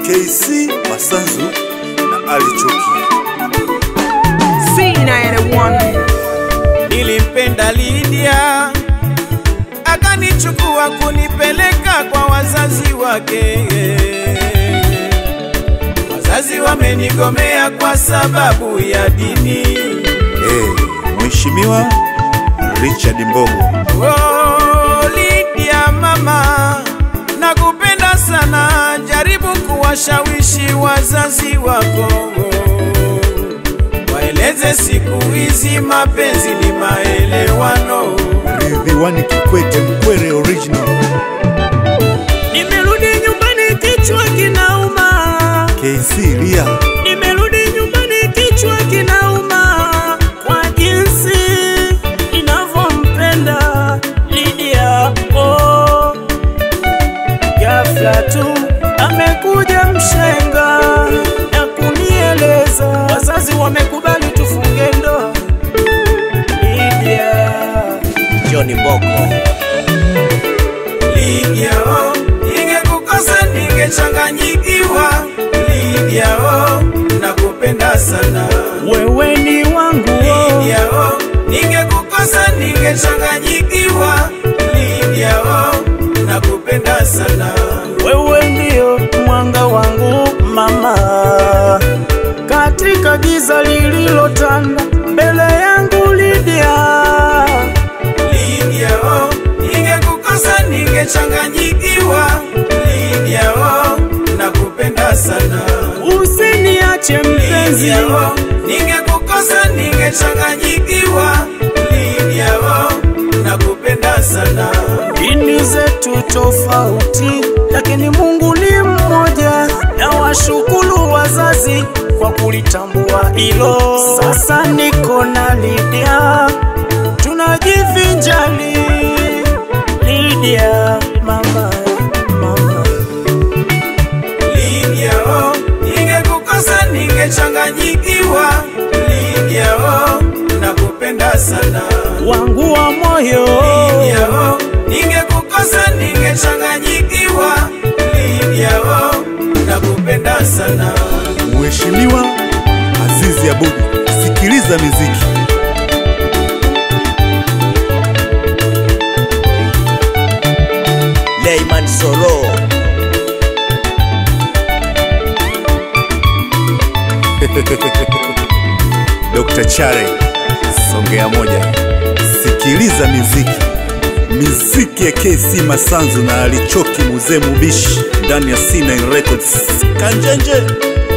KC Masanzu na Ali Choki. C91 Nilimpenda Lydia, akanichukua kunipeleka kwa wazazi wake. Wazazi wamenigomea kwa sababu ya dini. Eh, Mheshimiwa Richard Mbogo. Oh, Lydia mama, nakupenda sana, jaribu kuwashawishi wazazi wako waeleze siku hizi mapenzi ni maelewano. Ridhiwani Kikwete Mkwere original. Nimerudi nyumbani kichwa kinauma, KC Lia. nimerudi nyumbani kichwa kinauma kwa jinsi ninavyompenda Lydia. Oh, ghafla tu amekuja mshenga na kunieleza wazazi wamekubali tufunge ndoa. Lydia, Johnny Boko Lydia, oh, ningekukosa ningechanganyikiwa. Lydia, oh, nakupenda sana. wewe ni wangu Lydia, oh, ningekukosa ningechanganyikiwa. Lydia, oh, nakupenda sana. wewe ndio mwanga wangu mama, katika giza lililotanda mbele yangu Lydia, Lydia, oh, ningekukosa ningechanganyikiwa. Lydia, oh, nakupenda sana. usiniache mpenzi, Lydia, oh, ningekukosa ningechanganyikiwa. Lydia, oh, nakupenda sana. dini zetu tofauti, lakini Mungu ni mmoja, na washukuru wazazi kwa kulitambua hilo. Sasa niko na Lydia, tunajivinjali Lydia, mama, mama. Lydia, oh, ningekukosa ningechanganyikiwa. Lydia, oh, nakupenda sana. wangu wa moyo Lydia, oh, ningekukosa ningechanganyikiwa. Lydia, oh, nakupenda sana. Mheshimiwa Azizi Abudi. Sikiliza miziki. Leyman Soro Dr. Chare Songea moja. Sikiliza miziki. Miziki ya KC Masanzu na Alichoki Muzee Mubishi ndani ya C9 Records. Kanjenje.